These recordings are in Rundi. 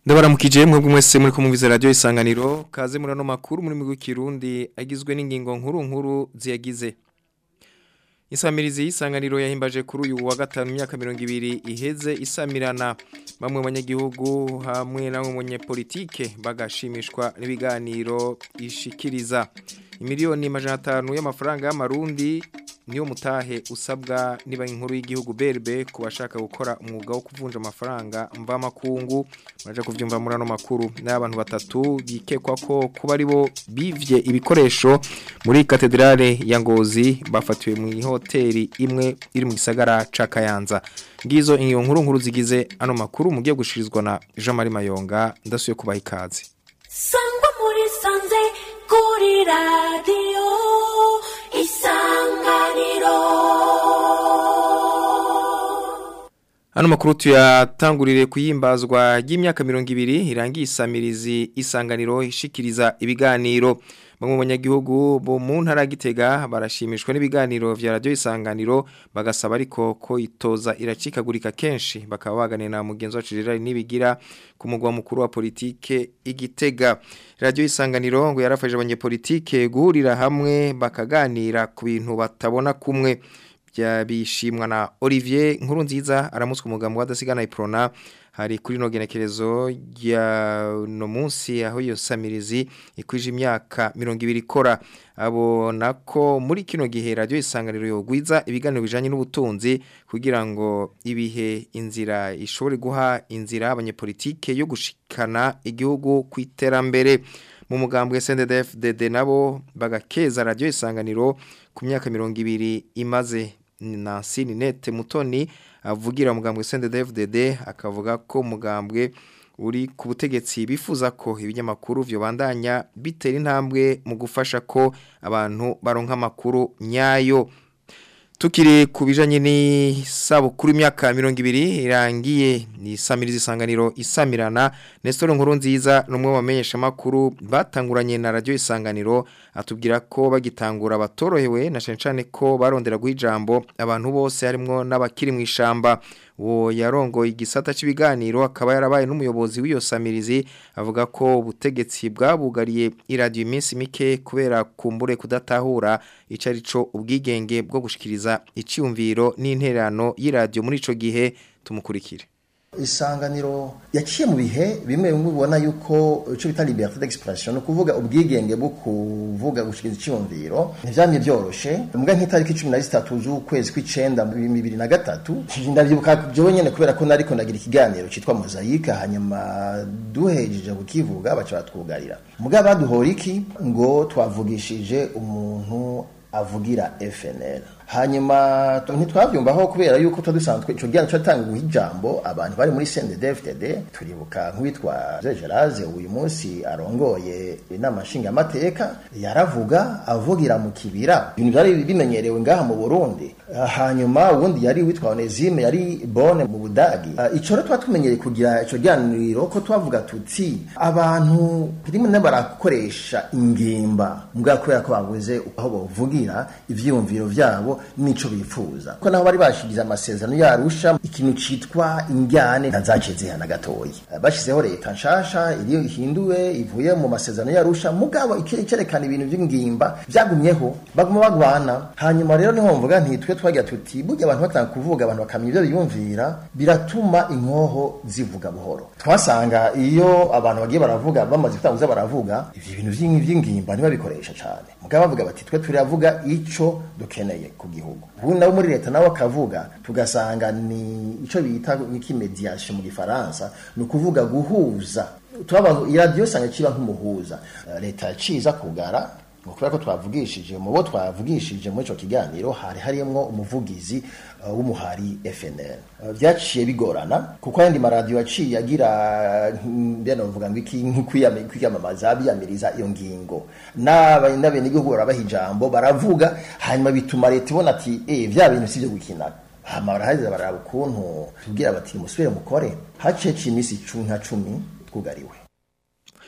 Ndabaramukije mwebwe mwese muri kumviza radio isanganiro kaze murano makuru muri migwi kirundi agizwe n'ingingo nkuru nkuru ziyagize Isamirizi y'isanganiro yahimbaje kuri uyu wa gatanu imyaka 200 iheze isamirana bamwe mu banyagihugu hamwe na mu politike bagashimishwa n'ibiganiro ishikiriza imiliyoni majana 5 y'amafaranga y'amarundi niyo mutahe usabwa niba inkuru y'igihugu berbe ku bashaka gukora umwuga wo kuvunja amafaranga mva makungu muraje kuvyumva muri ano makuru n'abantu batatu bikekwa ko kuba aribo bivye ibikoresho muri katedrale ya Ngozi bafatiwe mu hoteli imwe iri mu gisagara ca Kayanza ngizo inyo nkuru nkuru zigize ano makuru mugiye gushirizwa na Jean Marie Mayonga ndasuye kubaha ikaze sangwa muri sanze kuri radio isanganiro Hano makuru tuyatangurire kuyimbazwa y'imyaka 200 irangiye isamirizi isanganiro ishikiriza ibiganiro bamwe mu banyagihugu bo mu ntara gitega barashimishwa n'ibiganiro vya radio isanganiro bagasaba ariko ko itoza iracikagurika kenshi bakaba baganira na mugenzi wacu Gerard nibigira ku mugwa mukuru wa politike igitega radio isanganiro ngo yarafashe abanyepolitike guhurira hamwe bakaganira ku bintu batabona kumwe byabishimwa na Olivier nkuru nziza aramutswe umugambo wadasigana iprona hari kuri no genekerezo ya no munsi aho iyo samirizi ikwije imyaka 200 ikora abona ko muri kino gihe radio isanganiro yogwiza ibiganiro bijanye n'ubutunzi kugira ngo ibihe inzira ishobore guha inzira abanyepolitike yo gushikana igihugu kwiterambere mu mugambwe SNDF-DD nabo bagakeza radio isanganiro ku myaka 200 imaze Nancy Ninette Mutoni avugira mugambwe CNDD-FDD akavuga ko mugambwe uri ku butegetsi bifuza ko ibinyamakuru byo bandanya bitera intambwe mu gufasha ko abantu baronka amakuru nyayo tukiri ku bijanye n'isabukuru imyaka 200 irangiye ni samirizi isanganiro isamirana Nestor nkuru nziza numwe wamenyesha makuru batanguranye na radio isanganiro atubwira ko bagitangura batorohewe na cencane ko barondera guhijambo abantu bose harimo n'abakiri mu ishamba uwo yarongo igisata cy'ibiganiro akaba yarabaye n'umuyobozi w'iyo samirizi avuga ko ubutegetsi bwabugariye iradiyo iminsi mike kubera kumbure kudatahura icyo ari cyo ubwigenge bwo gushikiriza icyumviro n'interano y'iradiyo muri icyo gihe tumukurikire isanganiro yaciye mu bihe bimwe bimwe ubona yuko icyo bita liberté d'expression kuvuga ubwigenge bwo kuvuga gushikiriza icyumviro ntivyamye byoroshe mbwa nk'itariki 13 z'ukwezi kw'icenda mu 2023 ndavyibuka jewe nyene kubera ko nariko ndagira ikiganiro citwa mosaïque hanyuma duhejeje kukivuga baca batwugarira mbwa baduhora iki ngo twavugishije umuntu avugira FNL hanyuma ntitwavyumvaho kubera yuko twadusanzwe ico gihano cyatanga guha ijambo abantu bari muri CNDD-FDD turibuka nk'uwitwa Geraze uyu munsi arongoye inama nshingamateka yaravuga avugira mu kibira ibintu byari bimenyerewe ngaha mu Burundi hanyuma ubundi yari witwa Onesime yari Bonne mu Budagi ico rero twatumenyereye kugira ico gihaniro ko twavuga tuti abantu rimwe na barakoresha ingimba mbwa kubera ko babuze aho bavugira ivyiyumviro vyabo nico bifuza ko naho bari bashigize amasezerano yarusha ikintu citwa injyane ntazaceze na gatoyi bashizeho leta nshasha iriyo ihinduwe ivuye mu masezerano yarusha mugabo ikerekana ibintu by'ingimba byagumyeho baguma bagwana hanyuma rero niho mvuga nti twe twagira tuti burya abantu batanga kuvuga abantu bakamenya ibyo biyumvira biratuma inkoho zivuga buhoro twasanga iyo abantu bagiye baravuga bamaze gutanguza baravuga ivyo bintu vy'ingimba ntibabikoresha cane mugabo bavuga bati twe turavuga ico dukeneye ku gihugu ubu nabo muri leta nawe akavuga tugasanga ni ico bita nk'imediation mu gifaransa ni ukuvuga guhuza turaba iradiyo usanga kiba nk'umuhuza leta yaciza kugara ngo kubera ko twavugishije mu bo twavugishije muri ico kiganiro hari harimo umuvugizi uh, w'umuhari FNL uh, byaciye bigorana kuko ayandi maradiyo yaciye agira mbena uvuga ngo iki kwiyamamaza biyamiriza iyo ngingo n'abenegihugu barabaha ijambo baravuga hanyuma bituma leta ibona ati eh vya bintu sivyo gukina hama baraheza baraba ukuntu tubwira bati musubire mukore haciye iminsi nka cumi twugariwe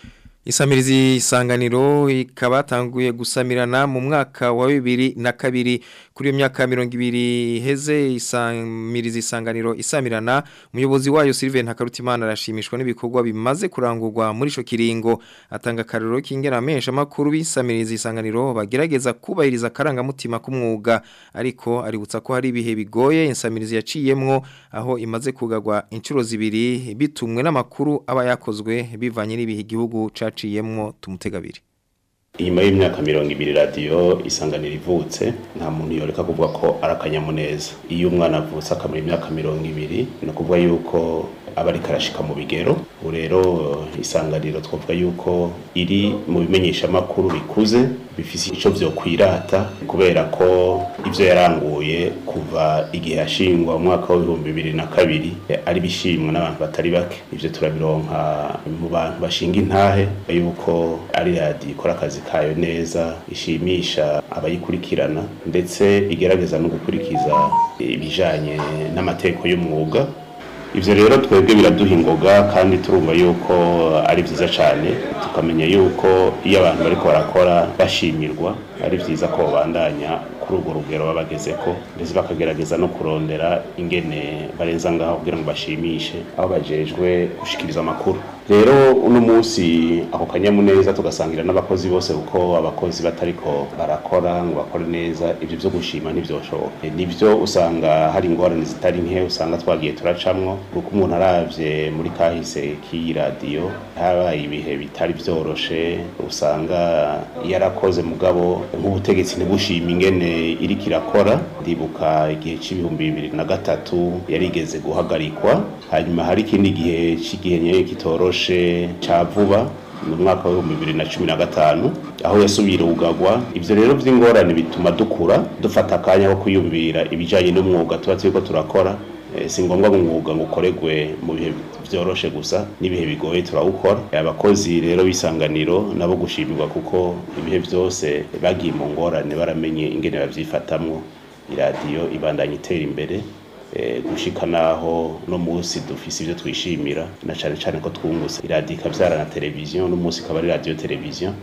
Isamirizi isanganiro ikaba yatanguye gusamirana mu mwaka wa bibiri na kabiri kuri iyo myaka mirongo ibiri heze isamirizi isanganiro isamirana umuyobozi wayo Sylvain Hakarutimana arashimishwa n'ibikorwa bimaze kurangurwa muri ico kiringo atanga akarero k'ingera menshi amakuru bisamirizi isanganiro bagerageza kubahiriza akarangamutima k'umwuga ariko aributsa ko hari ibihe bigoye insamirizi yaciyemwo aho imaze kugagwa inshuro zibiri bitumwe n'amakuru aba yakozwe bivanye n'ibihe igihugu caciyemwo tumutegabiri inyuma y'imyaka mirongo ibiri radiyo isanganira ivutse nta muntu yoreka kuvuga ko ari akanyamuneza iyo umwana avutse akamara imyaka mirongo ibiri ni ukuvuga yuko aba ariko arashika mu bigero ubu rero isanganiro twavuga yuko iri mu bimenyeshamakuru bikuze bifise ico vyokwirata kubera ko ivyo yaranguye kuva igihe yashingwa mu mwaka w'ibihumbi bibiri na kabiri ari bishimwa n'abantu batari bake ivyo turabironka mu bantu bashinga intahe yuko ari radiyo ikora akazi kayo neza ishimisha abayikurikirana ndetse igerageza no gukurikiza ibijanye n'amategeko y'umwuga ivyo rero twebwe biraduha ingoga kandi turumva yuko ari vyiza cane tukamenya yuko iyo abantu bariko barakora bashimirwa ari vyiza ko babandanya kuri urwo rugero babagezeko ndetse bakagerageza no kurondera ingene barenza ngaho kugira ngo bashimishe aho bajejwe gushikiriza amakuru rero uno munsi ako kanyamuneza tugasangira n'abakozi bose kuko abakozi batariko barakora ngo bakore neza ivyo vyo gushima ntivyoshoboka nivyo usanga hari ingorane zitari nke usanga twagiye turacamwo kuko umuntu aravye muri kahise k'iyi radiyo habaye ibihe bitari vyoroshe usanga yarakoze mugabo nk'ubutegetsi ntibushima ingene iriko irakora ndibuka igihe c'ibihumbi bibiri na gatatu yarigeze guhagarikwa hanyuma hari ikindi gihe c'igihe nyene kitoroshe ca vuba mu mwaka w'ibihumbi bibiri na cumi na gatanu aho yasubira ugagwa ivyo rero vy'ingorane bituma dukura dufata akanya ko kwiyumvira ibijanye n'umwuga tuba turiko turakora si ngombwa ngo umwuga ngo ukoregwe mu bihe vyoroshe gusa n'ibihe bigoye turawukora abakozi rero b'isanganiro nabo gushimirwa kuko ibihe vyose bagiye mu ngorane baramenye ingene bavyifatamwo iradiyo ibandanya itera imbere gushika naho no munsi dufise ivyo twishimira na cane cane ko twungutse iradiyo ikavyara na televiziyo no munsi ikaba ari radiyo televiziyo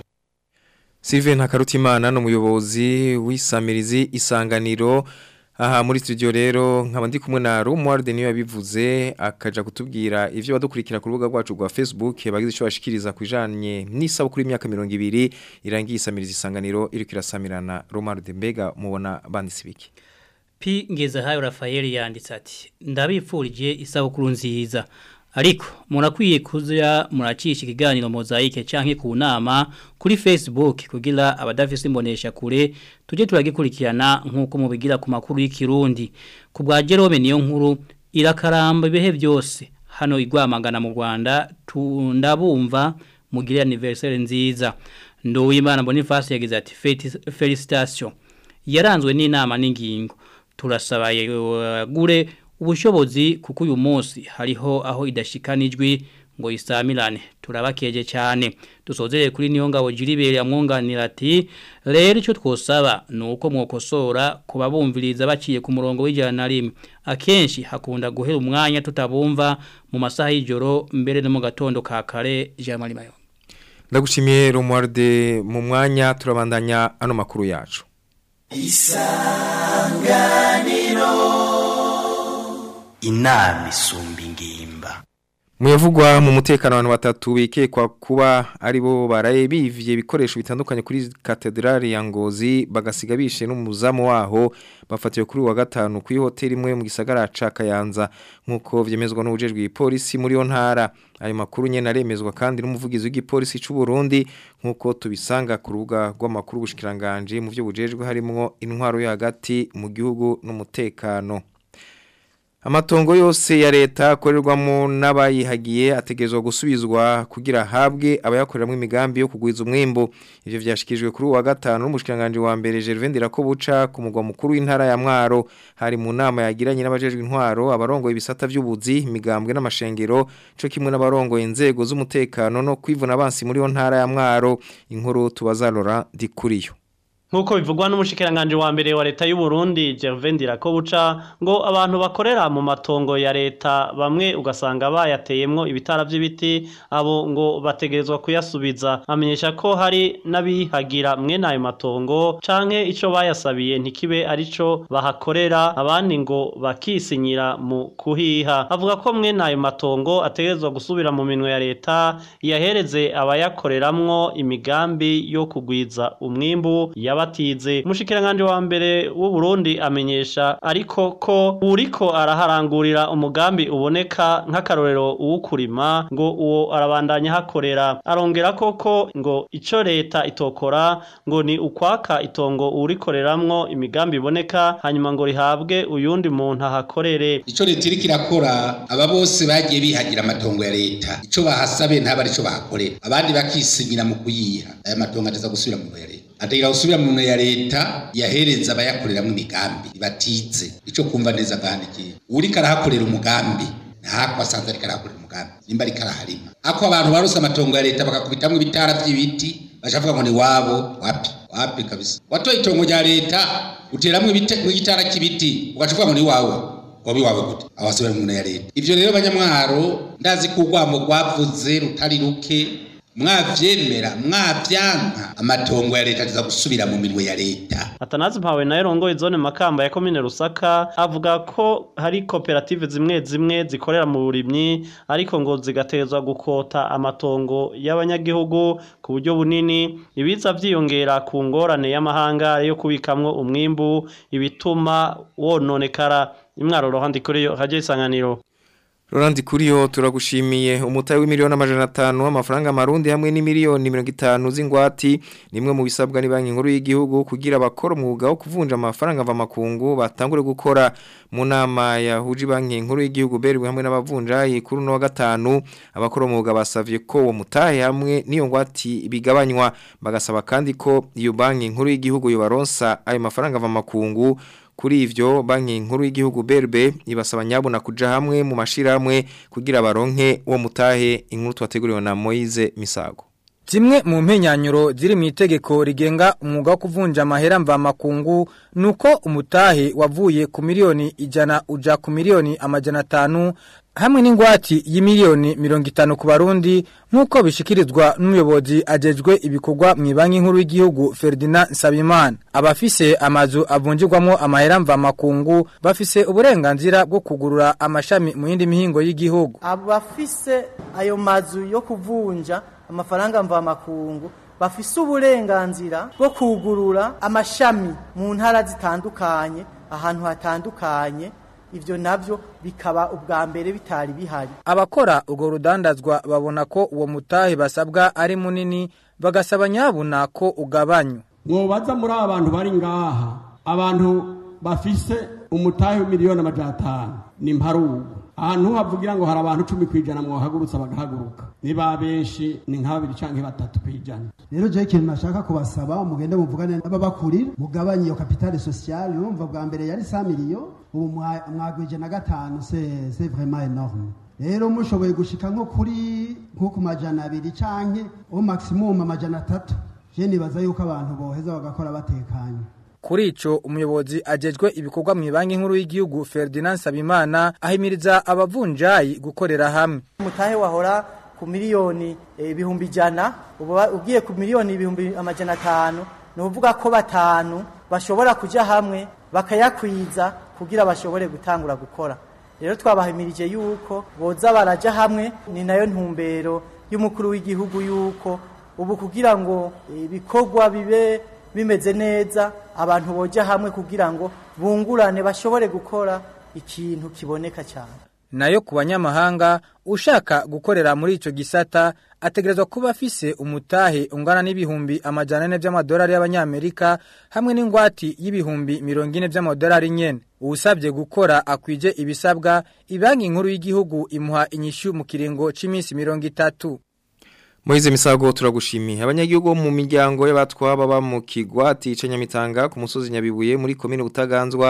Sylvain Hakarutimana n'umuyobozi w'isamirizi isanganiro aha muri studio rero nkaba ndi kumwe na Romuald niyo yabivuze akaja kutubwira ivyo badukurikira ku rubuga rwacu rwa Facebook bagize ico bashikiriza kujanye n'isabukuru y'imyaka 200 irangiye isamiriza isanganiro iri kirasamirana Romuald Mbega mubona banditse biki P ngeze hayo Rafael yanditse ati ndabipfurije isabukuru nziza ariko murakwiye kuza muracisha ikiganiro mozaike canke ku nama kuri Facebook kugira abadafise imbonesha kure tuje turagikurikirana nkuko mubigira ku makuru y'ikirundi ku bwa Jerome niyo nkuru irakaramba ibihe byose hano igwamagana mu Rwanda tundabumva mugire anniversaire nziza Nduwimana Boniface yagize ati felicitation yaranzwe n'inama n'ingingo turasaba gure ubushobozi kuko uyu munsi hariho aho idashikanijwe ngo isamirane turabakeje cyane dusozere kuri niyo ngabo jiribere amwunganira ati rero icyo twosaba ni uko mwokosora kuba bumviriza baciye ku murongo w'ijana na rimwe akenshi hakunda guhera umwanya tutabumva mu masaha y'ijoro mbere no mu gatondo ka kare jean marie mayo ndagushimiye romuarde mu mwanya turabandanya ano makuru yacu isanganiro inama isumba ingimba Muyavugwa mu mutekano abantu batatu bikekwa kuba aribo baraye bivye ibikoresho bitandukanye kuri katedrali ya Ngozi bagasiga bishe n'umuzamu waho bafatiwe kuri wa gatanu kuri hoteli imwe mu gisagara ca Kayanza nkuko vyemezwa n'ubujejwe ipolisi muri yo ntara ayo makuru nyene aremezwa kandi n'umuvugizi w'igipolisi c'u Burundi nkuko tubisanga ku rubuga rw'amakuru bushikiranganje mu byo bujejwe harimo intwaro yo hagati mu gihugu n'umutekano Amatongo yose ya leta akorerwamo n'abayihagiye ategerezwa gusubizwa kugira habwe abayakoreramo imigambi yo kugwiza umwimbo ivyo vyashikijwe kuri wa gatanu n'umushikanganje wa mbere Gervais Ndirakobuca ku mugwa mukuru w'intara ya Mwaro hari mu nama yagiranye n'abajejwe intwaro abarongoye ibisata vy'ubuzi imigambwe n'amashengero cyo kimwe n'abarongoye inzego z'umutekano no kwivuna abansi muri yo ntara ya Mwaro inkuru tubazarora dikuriyo Nkuko bivugwa n'umushikiranganje wa mbere wa leta y'u Burundi Gervais Ndirakobuca ngo abantu bakorera mu matongo ya leta bamwe ugasanga bayateyemwo ibitara vy'ibiti abo ngo bategerezwa kuyasubiza amenyesha ko hari n'abihagira mwene ayo matongo canke ico bayasabiye ntikibe arico bahakorera abandi ngo bakisinyira mu kuhiha avuga ko mwene ayo matongo ategerezwa gusubira mu minwe ya leta yahereze abayakoreramwo imigambi yo kugwiza umwimbu yaba batize umushikiranganje wa mbere w'u Burundi amenyesha ariko ko uriko araharangurira umugambi uboneka nk'akarorero uwukurima ngo uwo arabandanya hakorera arongera koko ngo ico leta itokora ngo ni ukwaka itongo urikoreramwo imigambi iboneka hanyuma ngo rihabwe uyundi muntu ahakorere ico leta iriko irakora aba bose bagiye bihagira amatongo ya leta ico bahasabe ntaba arico bahakorera abandi bakisinyira mu kuyiha aya matongo ateza gusubira mu ya leta ategira gusubira mu ya leta yahereza abayakoreramwo imigambi batize ico kumva neza gahandikiye uriko arahakorera umugambi ntako asanze ariko arahakorera umugambi nimba ariko araharima ako abantu barose amatongo ya leta bakakubitamwo ibitara vy'ibiti bashavuga ngo ni wabo wapi wapi kabisa watoye itongo rya leta uteramwo igitara cy'ibiti ugacuvuga ngo ni wawe wabi wawe gute abasubira mu ya leta ivyo rero banyamwaro ndazi ko urwamo rwavuze rutari ruke mwavyemera mwavyanka amatongo ya leta aza gusubira mu minwe ya leta Atanazi mpawe na Erongo izone makamba ya komine Rusaka avuga ko hari koperative zimwe zimwe zikorera mu burimyi ariko ngo zigatezwa gukota amatongo y'abanyagihugu ku buryo bunini ibiza vyiyongera ku ngorane y'amahanga yo kubikamwo umwimbu ibituma wononekara imwaro rohandi kuri yo haje isanganiro Rolandi kuriyo turagushimiye umutayi w'imiliyoni amajana atanu w'amafaranga marundi hamwe n'imiliyoni mirongo itanu z'ingwati nimwe mu bisabwa ni banki nkuru y'igihugu kugira abakora umwuga wo kuvunja amafaranga ava makungu batangure gukora mu nama yahuje banki nkuru y'igihugu berwe hamwe n'abavunjayi kuri no wa gatanu abakora umwuga basavye ko uwo mutahe hamwe n'iyo ngwati bigabanywa bagasaba kandi ko iyo banki nkuru y'igihugu yobaronsa ayo mafaranga ava makungu kuri ivyo banki nkuru y'igihugu BRB ibasaba nyabuna kuja hamwe mu mashiramwe kugira baronke uwo mutahe inkuru twateguriwe na Moize Misago Zimwe mu mpenyanyuro ziri mu itegeko rigenga umwuga wo kuvunja amahera mva makungu nuko umutahe wavuye ku miliyoni ijana uja ku miliyoni amajana atanu hamwe n'ingwati y'imiliyoni mirongo itanu ku barundi nk'uko bishikirizwa n'umuyobozi ajejwe ibikorwa mu banki nkuru y'igihugu Ferdinand Nsabimana abafise amazu avunjirwamo amahera mva makungu bafise uburenganzira bwo kugurura amashami mu yindi mihingo y'igihugu abafise ayo mazu yo kuvunja amafaranga mva makungu bafise uburenganzira bwo kugurura amashami mu ntara zitandukanye ahantu hatandukanye ivyo navyo bikaba ubwa mbere bitari bihari abakora urwo rudandazwa babona ko uwo mutahe basabwa ari munini bagasaba nyabuna ko ugabanywa mwobaza muri aba bantu bari ngaha abantu bafise umutahe w'imiliyoni amajana atanu ni mparugu ahantu havugira ngo hari abantu cumi ku ijana mwohagurutsa bagahaguruka niba benshi ni nka babiri canke batatu ku ijana rero je ikintu nashaka kubasaba mugende muvugane n'ababakurira mugabanye iyo kapitale sociale urumva bwa mbere yari 100 miliyo ubu mwagwije na gatanu c'est c'est vraiment énorme rero mushoboye gushika nko kuri nko ku majana abiri canke au maximum amajana atatu je nibaza yuko abantu boheza bagakora batekanye Kuri ico umuyobozi ajejwe ibikorwa mu banki nkuru y'igihugu Ferdinand Sabimana ahimiriza abavunjayi gukorera hamwe. Mutahe wahora ku miliyoni ibihumbi e, jana ugiye ku miliyoni ibihumbi amajana atanu ni uvuga ko batanu bashobora kuja hamwe bakayakwiza kugira bashobore gutangura gukora. Rero twabahimirije yuko boza baraja hamwe ni nayo ntumbero y'umukuru w'igihugu yuko ubu kugira ngo ibikorwa bibe bimeze neza abantu boja hamwe kugira ngo bungurane bashobore gukora ikintu kiboneka cyane nayo ku banyamahanga ushaka gukorera muri ico gisata ategerezwa kuba afise umutahe ungana n'ibihumbi amajana ane by'amadolari y'abanyamerika hamwe n'ingwati y'ibihumbi mirongo ine by'amadolari nyene uwusabye gukora akwije ibisabwa ibanki nkuru y'igihugu imuha inyishu mu kiringo c'iminsi mirongo itatu Moize misago turagushimiye abanyagihugu mu miryango y'abatwa baba mu kigwati ca Nyamitanga ku musozi Nyabibuye muri komine Butaganzwa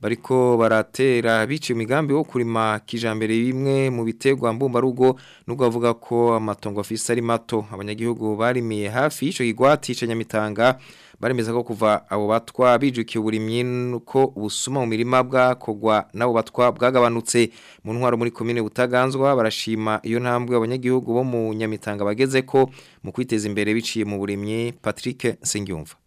bariko baratera biciye imigambi wo kurima kijambere bimwe mu biterwa mbumbarugo nubwo bavuga ko amatongo afise ari mato abanyagihugu barimiye hafi y'ico kigwati ca Nyamitanga baremeza ko kuva abo batwa bijukiye uburimyi nuko ubusuma mu mirima bwakogwa nabo batwa bwagabanutse mu ntwaro muri komine butaganzwa barashima iyo ntambwe abanyagihugu bo mu Nyamitanga bageze ko mu kwiteza imbere biciye mu burimyi Patrick Sengyumva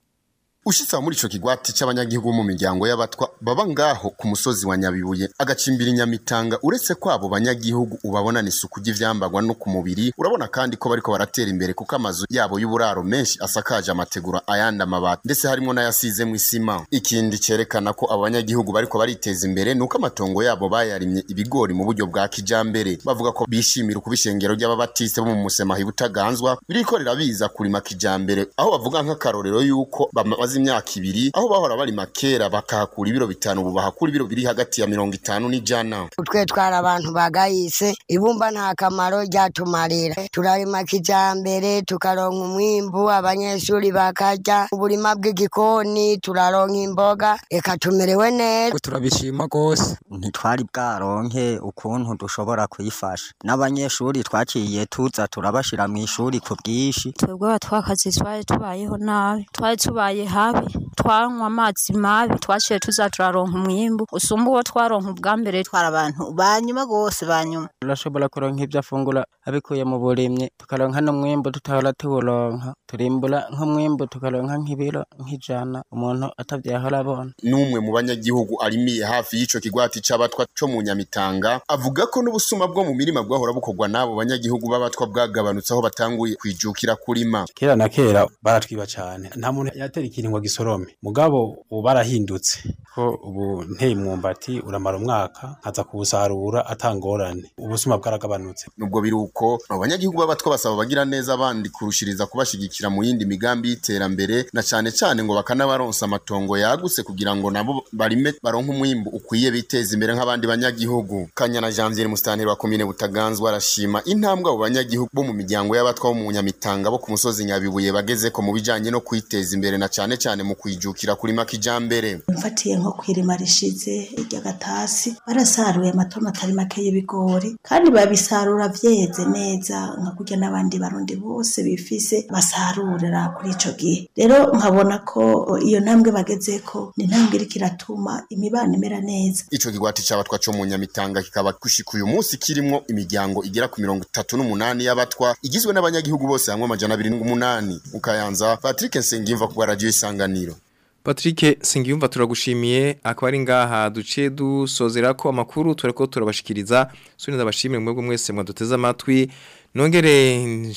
Ushitsa muri ico kigwati c'abanyagihugu mu miryango y'abatwa baba ngaho ku musozi wa Nyabibuye agacimbira inyamitanga uretse kwabo banyagihugu ubabona n'isuku ry'ivyambagwa no ku mubiri urabona kandi ko bariko baratera imbere kuko amazu yabo y'uburaro menshi asakaje amategura ayandi amabati ndetse harimo n'ayasizemwo isima ikindi cerekana ko abo banyagihugu bariko bariteza imbere nuko amatongo yabo bayarimye ibigori mu buryo bwa kijambere bavuga ko bishimira ukubishengero ry'ababatiste bo mu musemahi butaganzwa biriko rirabiza kurima kijambere aho bavuga nk'akarorero yuko bamaze imyaka ibiri aho bahora barima kera bakahakura ibiro bitanu ubu bahakura ibiro biri hagati ya mirongo itanu n'ijana twe twari abantu bagayise ibumba nta kamaro ryatumarira turarima kijambere tukaronka umwimbu abanyeshuri bakarya uburima bw'igikoni turaronka imboga reka tumerewe neza turabishima rwose ntitwari bwaronke ukuntu dushobora kuyifasha n'abanyeshuri twaciye tuza turabashira mu ishuri ku bwinshi twebwe abatwakazi twari tubayeho nabi twari tubaye habi twanywa amazi mabi twaciye tuza turaronka umwimbu usumba uwo twaronka ubwa mbere twari abantu banyuma rwose banyuma turashobora kuronka ibyo afungura abikuye mu burimyi tukaronka n'umwimbu tutahora tuwuronka turimbura nk'umwimbu tukaronka nk'ibiro nk'ijana umuntu atavyahora abona n'umwe mu banyagihugu arimiye hafi y'ico kigwati c'abatwa co mu Nyamitanga avuga ko n'ubusuma bwo mu mirima bwahora bukorwa n'abo banyagihugu b'abatwa bwagabanutse aho batanguye kwijukira kurima kera na kera baratwiba cane nta muntu yatera ikintu ngo gisorome mugabo ubu barahindutse ko ubu nteye umwumbati uramara umwaka nkaza kuwusarura atangorane ubusuma bwaragabanutse nubwo biri uko abanyagihugu b'abatwa basaba bagira neza abandi kurushiriza kubashigikira mu yindi migambi y'iterambere na cane cane ngo bakanabaronsa amatongo yagutse kugira ngo nabo barime baronke umwimbu ukwiye biteza imbere nk'abandi banyagihugu kanyana janvier mustanire wa komine butaganzwa arashima intambwe abo banyagihugu bo mu miryango y'abatwa bo mu nyamitanga bo ku musozi nyabibuye bageze ko mu bijanye no kwiteza imbere na cane cane mu kwijukira kurima kijambere mfatiye nko kwirima rishize ry'agatasi barasaruye amatoma atari make y'ibigori kandi babisarura vyeze neza nka kurya n'abandi barundi bose bifise basarurira kuri ico gihe rero nkabona ko iyo ntambwe bagezeko ni intambwe iriko iratuma imibano imera neza ico kigwati c'abatwa co mu nyamitanga kikaba gushika uyu munsi kirimwo imiryango igera ku mirongo itatu n'umunani y'abatwa igizwe n'abanyagihugu bose hamwe amajana abiri n'umunani mu kayanza patrick nsengimva ku radiyo isanganiro Patrick Singiyumva turagushimiye akaba ari ngaha duce dusozera ko amakuru tureko turabashikiriza suniza bashimire mwebwe mwese mwaduteze amatwi nongere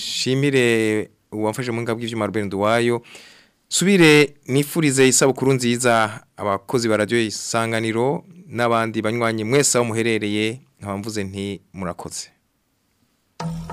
nshimire uwamfashe mu ngabwe ivyuma Ruben Duwayo subire nifurize isabukuru nziza abakozi ba radio isanganiro n'abandi banywanyi mwese aho muherereye nkaba mvuze nti murakoze